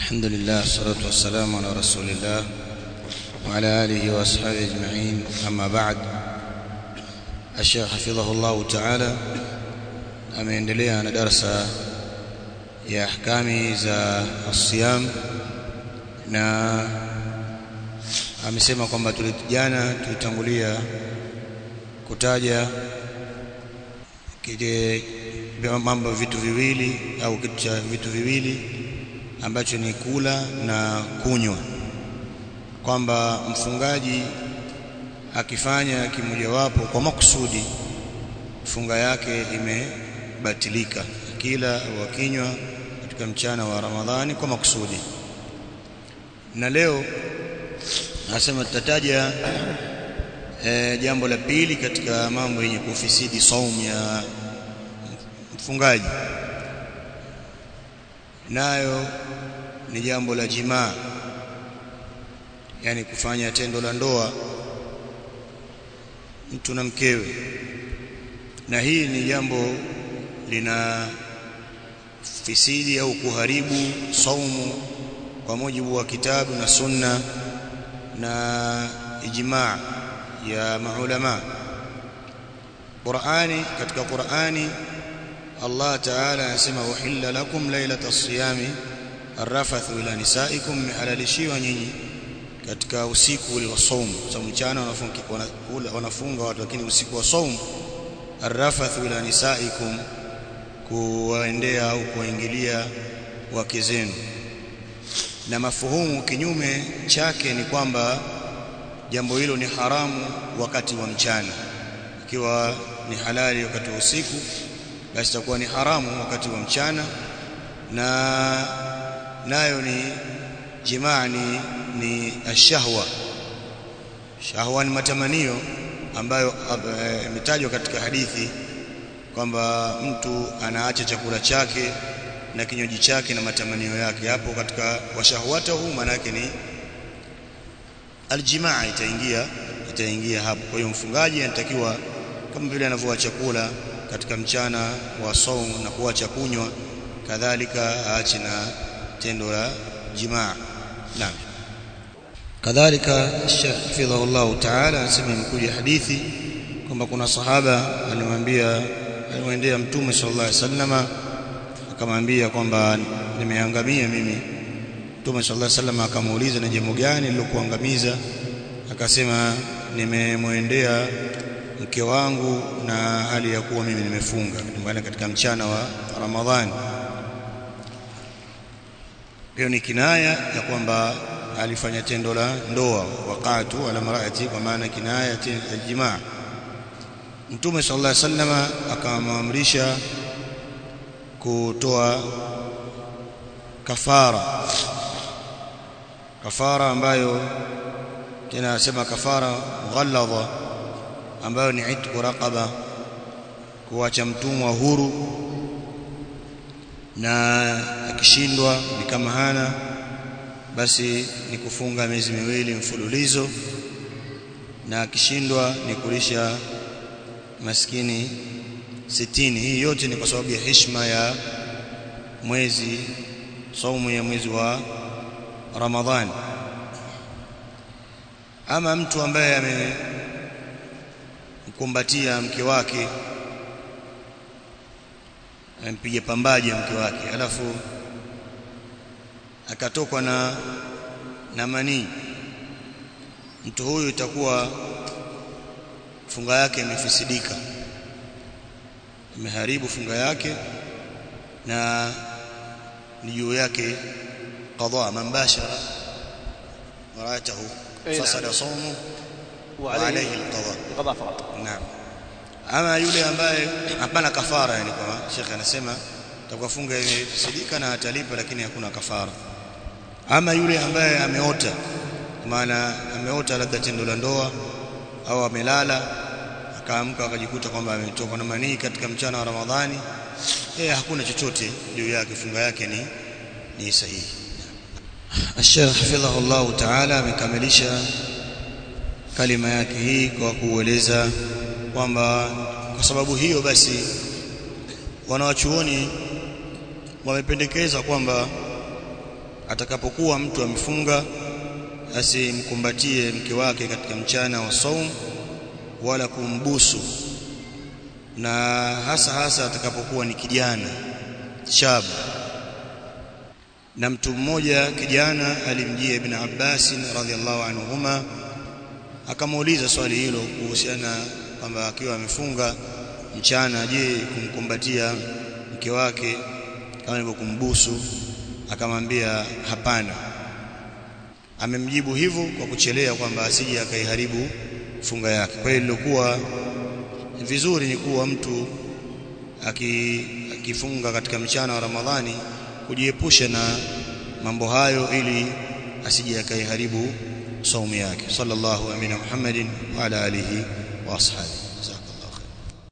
الحمد لله والصلاة والسلام على رسول الله وعلى آله وأصحابه أجمعين أما بعد الشيخ حفظه الله تعالى ameendelea na darasa ya ahkami za asiyam na amesema kwamba tulijana tulitangulia kutaja kile mambo vitu viwili au kitu cha vitu viwili ambacho ni kula na kunywa kwamba mfungaji akifanya kimojawapo kwa makusudi funga yake imebatilika kila au akinywa katika mchana wa Ramadhani kwa makusudi na leo nasema tutataja e, jambo la pili katika mambo yenye kufisidi saumu ya mfungaji nayo ni jambo la jimaa yani kufanya tendo la ndoa mtu na mkewe na hii ni jambo lina fisidi au kuharibu saumu kwa mujibu wa kitabu na sunna na ijmaa ya maulama Qur'ani katika Qur'ani Allah Ta'ala anasema uhilla lakum lailata siyami arrafathu ila nisaikum mihalalishiwa nyinyi katika usiku ule wa saumu sababu mchana wanafunga wanafunga watu lakini usiku wa saumu arrafathu ila nisaikum kuwaendea au kuwaingilia wake zenu na mafuhumu kinyume chake ni kwamba jambo hilo ni haramu wakati wa mchana ikiwa ni halali wakati wa usiku basi itakuwa ni haramu wakati wa mchana na nayo ni jimaa ni, ni ashahwa shahwa ni matamanio ambayo imetajwa katika hadithi kwamba mtu anaacha chakula chake na kinywaji chake na matamanio yake hapo katika washahwata huu maana yake ni aljimaa itaingia itaingia hapo kwa hiyo mfungaji anatakiwa kama vile anavyoacha chakula katika mchana wa saum na kuacha kunywa kadhalika aache na tendo la jimaa naam kadhalika Sheikh Hafidhahullah Ta'ala anasema imekuja hadithi kwamba kuna sahaba alimwambia alimwendea mtume sallallahu alaihi wasallama akamwambia kwamba nimeangamia mimi mtume sallallahu alaihi wasallam akamuuliza ni jambo gani lilokuangamiza akasema nimemwendea mke wangu na hali ya kuwa mimi nimefunga ndani katika mchana wa Ramadhani hiyo ni kinaya ya kwamba alifanya tendo la ndoa wakatu ala marati kwa maana kinaya ya jimaa Mtume sallallahu alaihi wasallam akamwamrisha kutoa kafara kafara ambayo tena anasema kafara ghalladha ambayo ni itqu raqaba kuacha mtumwa huru na akishindwa ni kama hana basi ni kufunga miezi miwili mfululizo na akishindwa ni kulisha maskini sitini hii yote ni kwa sababu ya heshima ya mwezi saumu ya mwezi wa Ramadhani ama mtu ambaye amemkumbatia mke wake ampiga pambaje mke wake alafu akatokwa na na manii mtu huyu itakuwa funga yake imefisidika imeharibu funga yake na ni juu yake qadha man bashara maratahu fasada sawmu wa alayhi alqadha qadha faqat naam ama yule ambaye hapana kafara yani kwa shekhe anasema atakuwa funga imefisidika na atalipa lakini hakuna kafara ama yule ambaye ameota maana ameota labda tendo la ndoa au amelala akaamka akajikuta kwamba ametoka na manii katika mchana wa Ramadhani eh hakuna chochote juu yake funga yake ni ni sahihi Sheikh hafidhahullah ta'ala amekamilisha kalima yake hii kwa kueleza kwamba kwa sababu hiyo basi wanawachuoni wamependekeza kwamba atakapokuwa mtu amefunga asimkumbatie mke wake katika mchana wa saum wala kumbusu na hasa hasa atakapokuwa ni kijana shab na mtu mmoja kijana alimjia ibn Abbas radhiallahu anhuma akamuuliza swali hilo kuhusiana kwamba akiwa amefunga mchana je kumkumbatia mke wake kama hivyo kumbusu akamwambia hapana amemjibu hivyo kwa kuchelea kwamba asije akaiharibu funga yake kwa hiyo ilikuwa vizuri ni kuwa mtu akifunga katika mchana wa Ramadhani kujiepusha na mambo hayo ili asije akaiharibu saumu yake sallallahu amina muhammadin wa ala alihi wa ashabihi